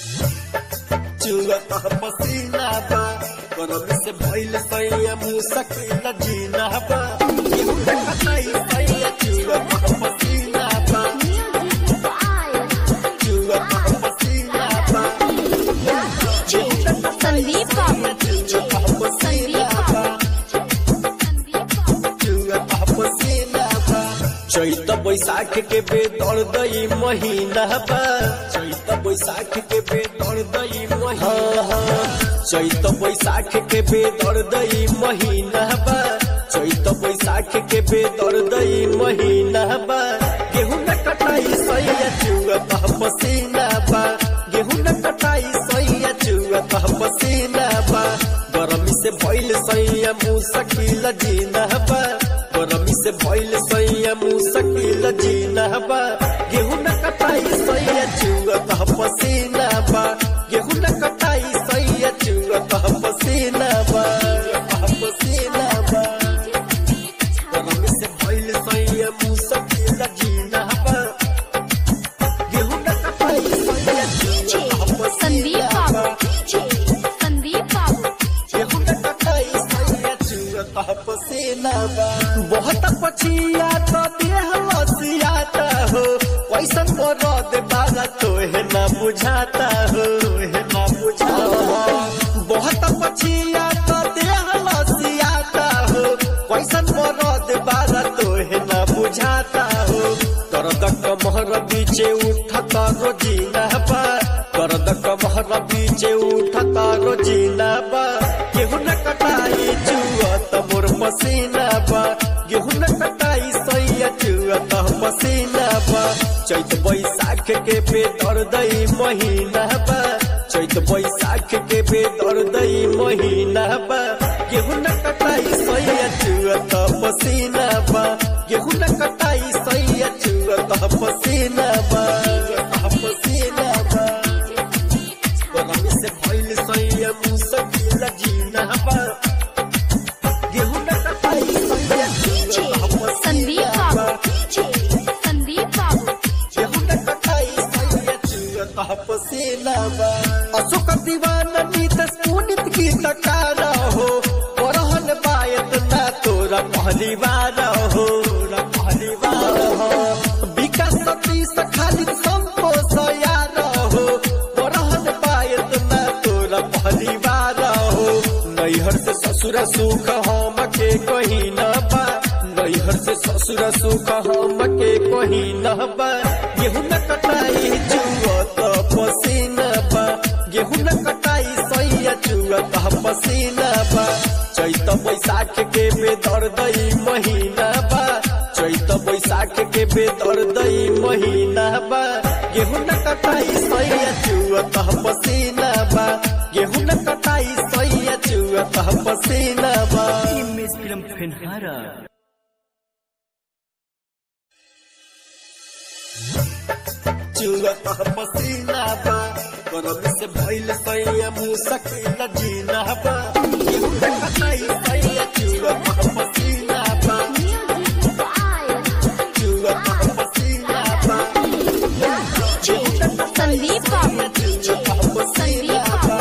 चुअता पसीना बा गरम से भइल सैया मुसकिल जीना बा केहू न कटाई सैया चुअता पसीना बा चुअता पसीना बा संदीप बाबू चुअता पसीना बा चुअता पसीना बा चैत बैसाख के बेदर दई महीना बा चैत बैसाख के बेदर दई महीना चैत बैसाख के बेदर दई महीना बा चैत बैसाख के बेदर दई महीना बा गेहूं न कटाई सैया चुअत पसीना बा गेहूं न कटाई सैया चुअत पसीना बा गरमी से भइल सैया मुसकिल जीना बा गरमी से भइल सैया मुसकिल जीना बा गेहूं न कटाई सैया चुअत पसीना बा गेहूं न कटाई सैया चुअत पसीना बा पसीना बा गरमी से भइल सैया मुसकिल जीना बा गेहूं न कटाई सैया चुअत संदीप पसीना बाबू बा संदीप बाबू गेहूं न कटाई सैया चुअत पसीना बा बहुत पछिया तो देह लसियाता हो कैसन मरद बागा तोहे ना बुझाता हो तोहे ना बुझाता हो बहुत पछिया तो देह लसियाता हो कैसन मरद बागा तोहे ना बुझाता हो दर्द कमहर बीचे उठता रोजीना बा दर्द कमहर बीचे उठता रोजीना बा गेहूं न कटाई चुअत मोर पसीना बा गेहूं न कटाई सैया चुअत पसीना बा चैत बैसाख के बेदर दई महीना बा चैत बैसाख के बेदर दई महीना बा गेहूं न कटाई सैया चुअत पसीना बा गेहूं न कटाई सैया चुअत पसीना बा पसीना बा गरमी से भइल सैया मुसकिल जीना बा गेहूं न कटाई सैया चुअत संदीप पसीना बा बाबू संदीप बाबू गेहूं न कटाई सैया चुअत पसीना बा अशोक दीवाना नीतस पुनित की तकारा हो परहन बायत ना तोरा पहली बार हो तोरा पहली बार हो विकास सतीश खालिद संतोष यार हो परहन बायत ना तोरा पहली बार हो नैहर से ससुर सुख हम के कहीं न बा नैहर से ससुर सुख हम के कहीं न बा गेहूं न कटाई चुअत पसीना बा गेहूं न कटाई सैया चुअत पसीना बा चैत बैसाख के बेदर दई महीना बा चैत बैसाख के बेदर दई महीना बा गेहूं न कटाई सैया चुअत पसीना बा गेहूं न कटाई सैया चुअत पसीना बा Miss Film Penhara. चुअत पसीना बा गरम से भइल सैया मुसकिल जीना बा गेहूं न कटाई सैया चुअत पसीना बा चुअत पसीना बा संदीप बाबू चुअत पसीना बा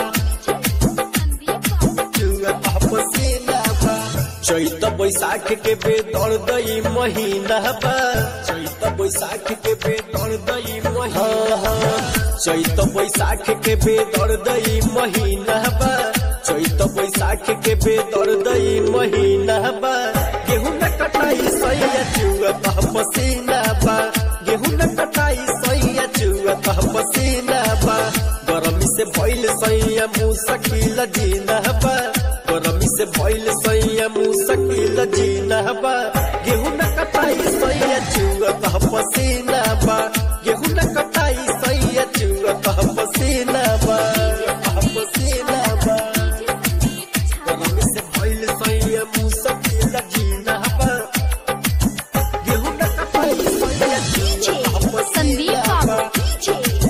चुअत पसीना बा चैत बैसाख के बेदर दई महीना बा चैत बैसाख के बेदर दई महीना चैत बैसाख के बेदर दई महीना बा चैत बैसाख के बेदर दई महीना बा गेहूं न कटाई सैया चुअत पसीना बा गेहूं न कटाई सैया चुअत पसीना बा गरमी से भइल सैया मुसकिल जीना बा गरमी से भइल सैया मुसकिल जीना बा गेहूं न कटाई सैया चुअत पसीना बा गेहूं न कटाई सैया चुअत पसीना बा पसीना बा गरमी से भइल सैया मुसकिल जीना बा गेहूं न कटाई सैया चुअत संदीप पसीना बा बाबू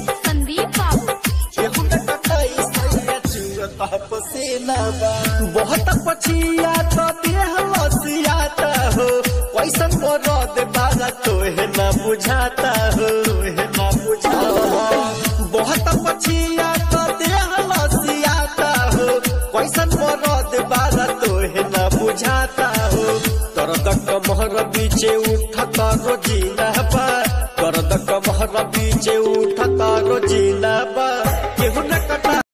कैसन मरद बारा तोहे ना बुझाता हो दर्द कमहर बीचे उठता रोजीना बा दर्द कमहर बीचे उठ